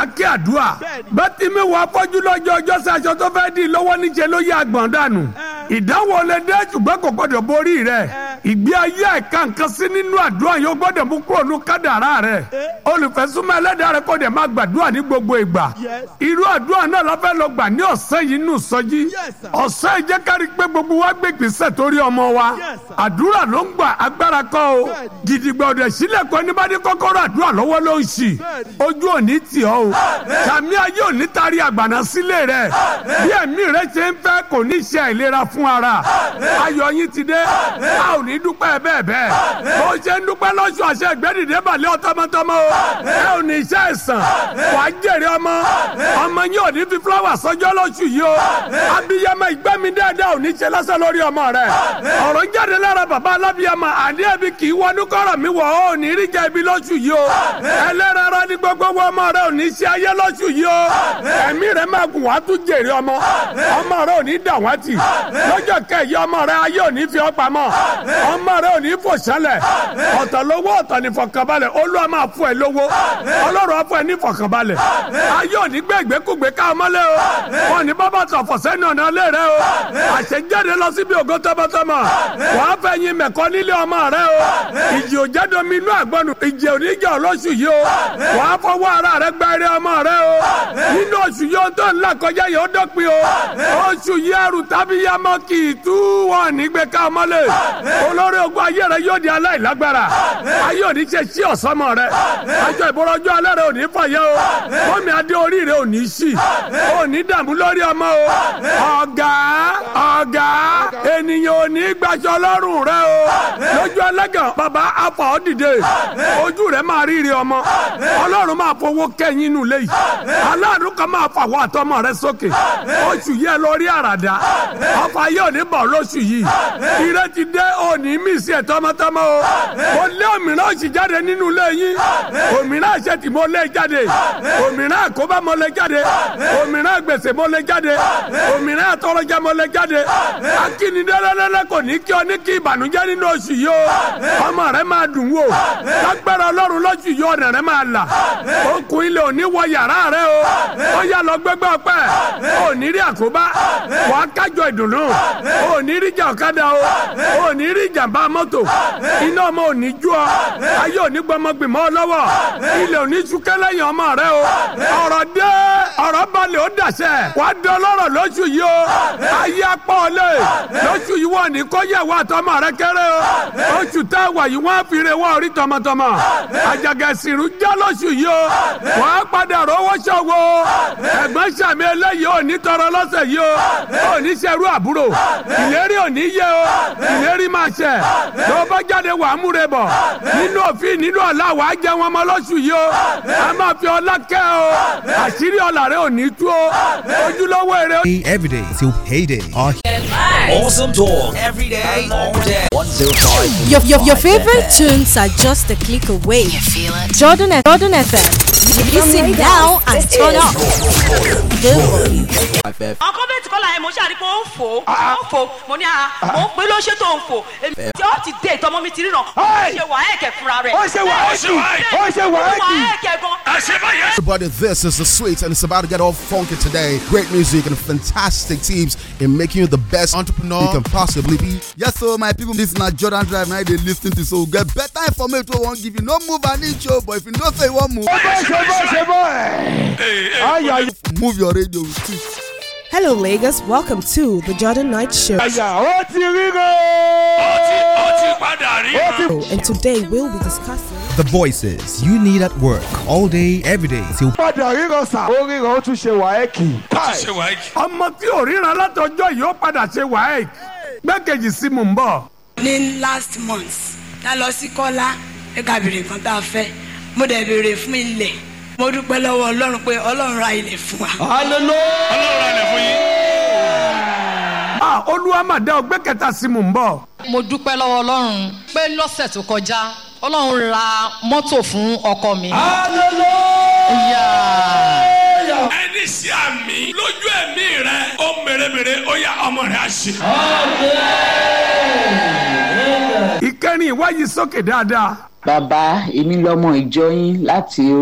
kí àdúrà bẹ́ẹ̀ tí mi wà fọ́jú lọ́jọ́ ọjọ́ sí aṣọ tó fẹ́ di lọ́wọ́ níṣẹ́ ló yẹ àgbọ̀n dànù ìdánwò lè dé ṣùgbọ́n kò gbọ́dọ̀ borí rẹ̀ ìgbé ayé ẹ̀ka nǹkan sí nínú àdúrà yóò gbọ́dọ̀ mú kúrò ní kádàrá rẹ̀ olùfẹ́sùnmọ́ ẹlẹ́dàá rẹ̀ kò dẹ̀ máa gbàdúrà ní gbogbo ìgbà irú àdúrà náà la fẹ́ lọ gbà ní ọ̀sẹ̀ yìí nù sọ́jí ọ̀sẹ̀ yìí jẹ́ kárí pé gbogbo wa gbé ìgbésẹ̀ torí ọmọ wa àdúrà ló ń gbà agbára kọ́ o gidigba ọ̀dẹ̀ sílẹ̀ kọ́ ní bá ní kọ́kọ́rọ́ àdúrà lọ́wọ́ ló ń ṣì ojú òní tì ọ́ o sàmì ayé òní tari àgbàna sílé rẹ̀ bí ẹ̀mí rẹ̀ ṣe ń fẹ́ kò ní ṣe àìlera fún ara ayọ̀ yín ti dé a ò ní dúpẹ́ bẹ́ẹ̀ bẹ́ẹ̀ bó ṣe ń dúpẹ́ lọ́sùn àṣẹ ìgbẹ́dìde balẹ̀ ọ̀tọ́mọtọ́mọ o ẹ ò ní iṣẹ́ ẹ̀sán wàá jèrè ọmọ ọmọ yín ò ní fi fúláwà sọjọ́ lọ́sùn yìí o abiyamọ ìgbẹ́mi dáadáa ò ní ṣe lọ́sẹ̀ lórí ọmọ rẹ̀ ọ̀rọ̀ jáde lára bàbá alábiyamọ àdé ẹbí kì í wọnú kọ́rọ̀ mi wọ̀ ọ́ ò ní rí jẹ́ ibi lọ́sùn yìí o ẹlẹ́rara ní gbogbo ọmọ rẹ̀ ò ní ṣe ayé lọ́sùn yìí o ẹ̀mí rẹ̀ máa gùn wá tún jèrè ọmọ ọmọ rẹ̀ ò ní dàwátì lọ́jọ́ kẹyì ọmọ rẹ̀ ayé ò ní fi ọ́ pamọ́ ọmọ rẹ̀ ò ní fò sálẹ̀ ọ̀tọ̀ lówó ọ̀tọ̀ ní fọkànbalẹ̀ olúwa máa fún ẹ lówó ọlọ́run á fún ẹ ní fọkànbalẹ̀ ayé ò ní gbé ìgbékùgbé ká ọmọ lé o wọn ní bábà tó àfọ̀sẹ́ ní ọ̀nà lé rẹ o àṣejáde lọ síbi ògo tọmọtọmọ wàá fẹ́ yin mẹ̀kọ́ nílé ọmọ rẹ o ìjì ò jẹ́ domi inú àgbọ̀nù ìjì ò ní jẹ́ olóṣù yìí o wàá fọwọ́ ara rẹ gba eré ọmọ rẹ o nínú oṣù yìí ó tó ńlá kọjá yìí ó dọ́pin o oṣù yìí ẹrù tàbí yamọ kì í tú wọn nígbè ká ọmọ lé olórí ogun ayé rẹ yóò di aláìlágbára ayé òní ṣe sí ọ̀sọ́mọ rẹ aṣọ ìbọ̀rọ̀jú alẹ́ rẹ òní fàyẹ́ o fọ́mi adé orí rẹ òní sí òní dààmú lórí ọmọ o ọ̀gá ọ̀gá ènìyàn òní gbaṣọ lọ́rùn rẹ o lójú ẹlẹ́gàn bàbá afa ọ́ dìde ojú rẹ máa rírí ọmọ ọlọ́run máa fowó kẹ́yìn inú lẹ́yìn aláàánú kan máa fàwọ́ àtọmọ rẹ sókè oṣù yẹ lórí àràdá ọfà yóò ní bọ̀ lóṣù yìí ire ti dé òní mísì ẹ̀ tọmọtọmọ o mo lé òmìnira òsì jáde nínú ilé yín òmìnira àṣetì mo lé jáde òmìnira àkóbá mo lé jáde òmìnira gbèsè mo lé jáde òmìnira àtọrọjẹ mo lé jáde akínidẹ́lẹ́lẹ́lẹ́ kò ní kí ọ ní kí ìbànújẹ́ nínú oṣù yìí o ọmọ rẹ máa dùn wò lágbára ọlọ́run lóṣù yìí ọ̀nà rẹ máa là okùn ilé òní wọ yàrá rẹ o ó yà lọ gbẹgbẹ ọpẹ òní rí àkóbá wà á kájọ ìdùnnú òní rí jà ọ̀kadà o òní rí jàmbá mọ́tò iná ọmọ òní jú ọ ayé òní gbọmọgbìmọ̀ lọ́wọ́ ilé òní súnkẹ́ lẹ́yìn ọmọ rẹ o ọ̀rọ̀ dé ọ̀rọ̀ balẹ̀ ó dàṣẹ wà á dán lọ́rọ̀ lóṣù yìí o ayé apá ọlẹ́ lóṣù yìí wọ́n ní kọ́yẹ̀ wà tọmọ rẹ kéré o oṣù tá a wà yìí wọ́n á fi re wọ́n orí tọmọtọmọ àjàgẹ̀sìrù já lóṣù yìí o wọ́n á padà rówó ṣòwò ẹ̀gbọ́n sàmì eléyìí ò ní tọrọ lọ́sẹ̀ yìí o ò ní ṣerú àbúrò ìlérí ò ní yẹ o ìlérí máa ṣẹ tó bá jáde wà á múre bọ̀ nínú òfin nínú ọ̀la wà á jẹ wọn mọ́ lóṣù yìí o a máa fi ọlá kẹ́ o àṣírí ọ̀la rẹ ò ní tú o ojúlówó èrè. Every day till payday. Our Awesome talk every day, all day. 105. Your, your, your favorite tunes are just a click away. You feel it? Jordan, F- Jordan FM. Listen now and turn up. The volume. ọkọ bẹẹ tí kọ́ la ẹ̀ mo ṣàrí pé ó ń fò ó ń fò mo ní a mo ń pè ló ṣe tó ń fò èmi tí ó ti dé ìtọ́mọ́ mi ti ríran ó ṣe wà ẹ̀kẹ́ fúnra rẹ̀ Ó ṣe wàhálì. Ó ṣe wàhálì. ẹ̀kẹ́ gan. Everybody, this is the sweet and it's about to get all funky today. Great music and fantastic teams in making you the best entrepreneur you can possibly be. Yes, so my people, this na Jordan Drive now they lis ten to so get better information wey wan give you. No move an inch o, but if you know say you wan move, Ṣé bọ́ ṣe bọ́ ẹ̀? Ayà move your radio with it. Hello, Lagos. Welcome to the Jordan Night Show. àyà ó ti ríro. ó ti ó ti padà rí. Ó ti And today we'll be discussing The voices you need at work all day, every day till padà ríro sà. ó ríro ó tún ṣe wàhálì. ṣe wáyé. ọmọ tí ò ríran látọjọ́ yìí ó padà ṣe wáyé gbẹ́kejì sí mò ń bọ̀. ní last month tá a lọ sí kọ́lá ẹ ká béèrè nǹkan tá a fẹ́ mo dẹ̀ béèrè fún ilẹ̀ mo dúpẹ́ lọ́wọ́ ọlọ́run pé ọlọ́run ra ilẹ̀ fún wa. Ah, olúwa mà dá ọgbẹ́ kẹta sí mò ń bọ̀. mo dúpẹ́ lọ́wọ́ ọlọ́run pé lọ́sẹ̀ tó kọjá ọlọ́run ra mọ́tò fún ọkọ mi. Yeah. ẹni sí àmì lójú ẹ̀mí rẹ ó mèremère ó yá ọmọ rẹ á ṣe. ìkẹrin ìwáyé sókè dáadáa. bàbá èmi lọmọ ìjọ yín láti